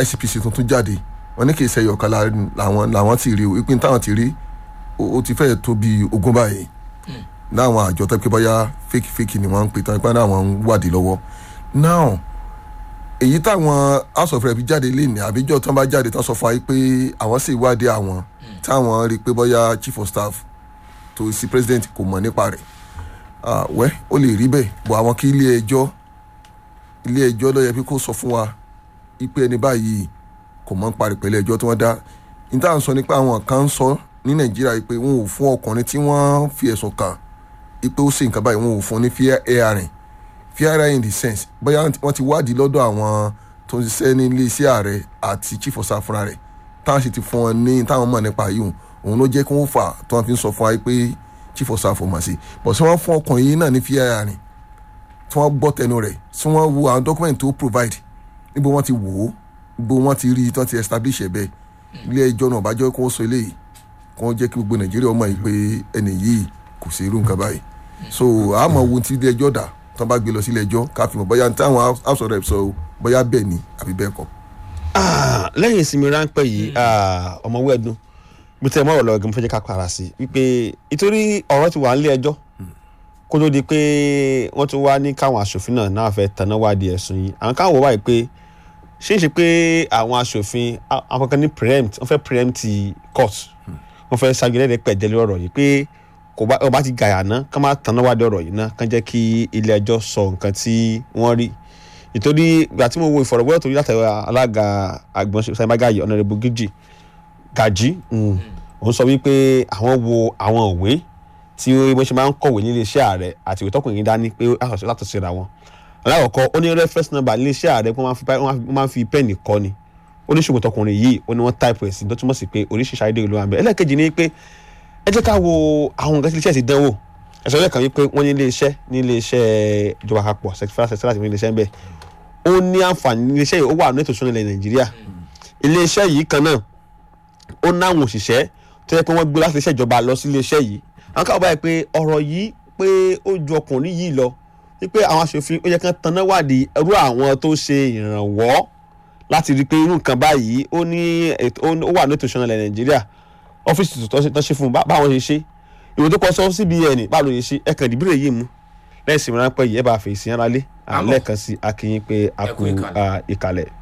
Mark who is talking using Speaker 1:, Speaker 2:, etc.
Speaker 1: ICPC tuntun jáde wọ́n ní kì í ṣe ẹyọ̀kan làwọn làwọn ti rí o ìpín táwọn ti rí ó ti fẹ́ẹ̀ tó bí ogún báyìí láwọn àjọ tó pé bóyá fake fake ni wọ́n ń pè tán pé àwọn ń wádìí lọ́wọ́ now èyí táwọn house of rep jáde lé ní àbíjọ tán bá jáde tán sọ fún wa pé àwọn sì wádìí àwọn táwọn rí i pé bóyá chief of staff tó sí president kò mọ̀ nípa rẹ̀ wẹ́ ó lè rí bẹ́ẹ̀ bọ̀ àwọn kí ilé ẹjọ́ ilé ẹjọ́ ló yẹ pé kó sọ fún wa ipe ẹni báyìí kò mọ̀ ń parí pẹ̀lú ẹjọ́ tí wọ́n dá níta ń sọ nípa àwọn kan ń sọ ní nàìjíríà pé wọn ò fún ọkùnrin tí wọ́n fi ẹ̀sùn kàn ipe ó ṣe nǹkan báyìí wọn ò fún ní fair hearing fair hearing in the sense bóyá wọ́n ti wádìí lọ́dọ̀ àwọn tó ń ṣiṣẹ́ ní iléeṣẹ́ ààrẹ àti chief of staff fúnra rẹ̀ táwọn sì ti fún wọn ní táwọn mọ̀ nípa yìí òun ló jẹ́ kí wọ́n fà tí wọ́n fi ń sọ fún wa pé chief of staff mọ̀ sí but tí wọ́n fún ọkùnrin yìí náà ní fair hearing tí wọ́n gbọ́ tẹnu rẹ̀ tí wọ́n wo àwọn document tó provide níbo wọ́n ti wò ó níbo wọ́n ti rí i tí wọ́n ti establish ẹ̀ bẹ́ẹ̀ ilé ẹjọ́ náà bá jẹ́ kó sọ eléyìí kó jẹ́ kí gbogbo nàìjíríà mọ̀ yìí pé ẹni yìí kò sí irú nǹkan báyìí so àmọ́ wo ti ilé ẹjọ́ dà tán bá gbé lọ sí ilé ẹjọ́ ká fi mọ̀ bóyá táwọn house of reps sọ bóyá bẹ́ẹ̀ ni àbí bẹ́ẹ̀ kọ́.
Speaker 2: lẹ́yìn ìsinmi ráńpẹ́ yìí ọmọwé ẹ̀dùn bí tẹ́ ẹ mọ́ ọ̀rọ̀ lọ́wọ́ gẹ́gẹ́ fẹ́ jẹ́ ká para sí wípé ìtorí ọ̀rọ̀ ti wà nílé ẹjọ́ kó tó di pé wọ́n tún wá ní káwọn aṣòfin náà náà fẹ́ tanná wádìí ẹ̀sùn yìí àwọn káwọn wò wáyé pé ṣé ń ṣe pé àwọn aṣòfin àwọn kankan ní preempt wọ́n fẹ́ preempt court wọ́n fẹ́ ṣàgbélẹ̀rẹ̀ pẹ̀jẹ́lẹ̀ ọ̀rọ̀ yìí pé kò bá ọba ti gàyà ná kán má tanná wádìí ọ̀rọ̀ yìí ná kán jẹ́ kí ilé ẹjọ́ sọ nǹkan tí wọ́n rí ìtorí ìgbà tí mo wo ìfọ̀rọ̀wérọ̀ tó rí látàrí alága àgbọn sàmàgàyè ọ̀nàrẹ́bù gíjì gàjí òun sọ wípé àwọn wo àwọn òwe tí wọ́n ṣe máa ń kọ̀wé nílé iṣẹ́ ààrẹ àti ìwé tọkùnrin dání pé àṣọṣe látọ̀ síra wọn alákọ̀ọ́kọ́ ó ní reference number nílé iṣẹ́ ààrẹ wọ́n máa ń fi pẹ́ẹ̀nì kọ́ ni ó ní ṣùgbọ́n tọkùnrin yìí ó ní wọ́n type ẹ̀ sí tó túmọ̀ sí pé oríṣiríṣi ayédèrú ló wà ń bẹ̀ ẹlẹ́ẹ̀kejì ni pé ẹ jẹ́ ká wo àwọn nǹkan tí ilé iṣẹ́ ti dánwò ẹ̀sọ́ lẹ́ẹ̀kan wípé wọ́n ní ilé iṣẹ́ ní ilé iṣẹ́ ìjọba àpapọ̀ secretariat secretariat ní ilé iṣẹ́ ń bẹ̀ ó ní àǹfààní ilé iṣẹ́ yìí ó wà ní ètò ìṣúná ilẹ̀ nàìjíríà ilé iṣẹ́ yìí kan náà ó náwọn òṣìṣẹ́ tó yẹ pé wọ́n gbé láti iléeṣẹ́ ìjọba lọ sí iléeṣẹ́ yìí àwọn káwọn báyìí pé ọ̀rọ̀ yìí pé ó ju ọkùnrin yìí lọ wípé àwọn aṣòfin ó yẹ kán tanná wádìí irú àwọn tó ṣe ìrànwọ́ láti rí i pé irú nǹkan báyìí ó ní ó wà ní ètò ìṣúná ilẹ̀ nàìjíríà ọ́fíìsì tó ṣe fún un báwọn ṣe ṣe ìwé tó kọ sọ cbn báwo ló ṣe ṣe ẹ̀kan ìdìbò yìí mú lẹ́yìn ìsinmi ráńpẹ́ yìí ẹ bá fèsì yẹn rálé lẹ́ẹ̀kan sí akínyìn pé a kú ìkàlẹ̀.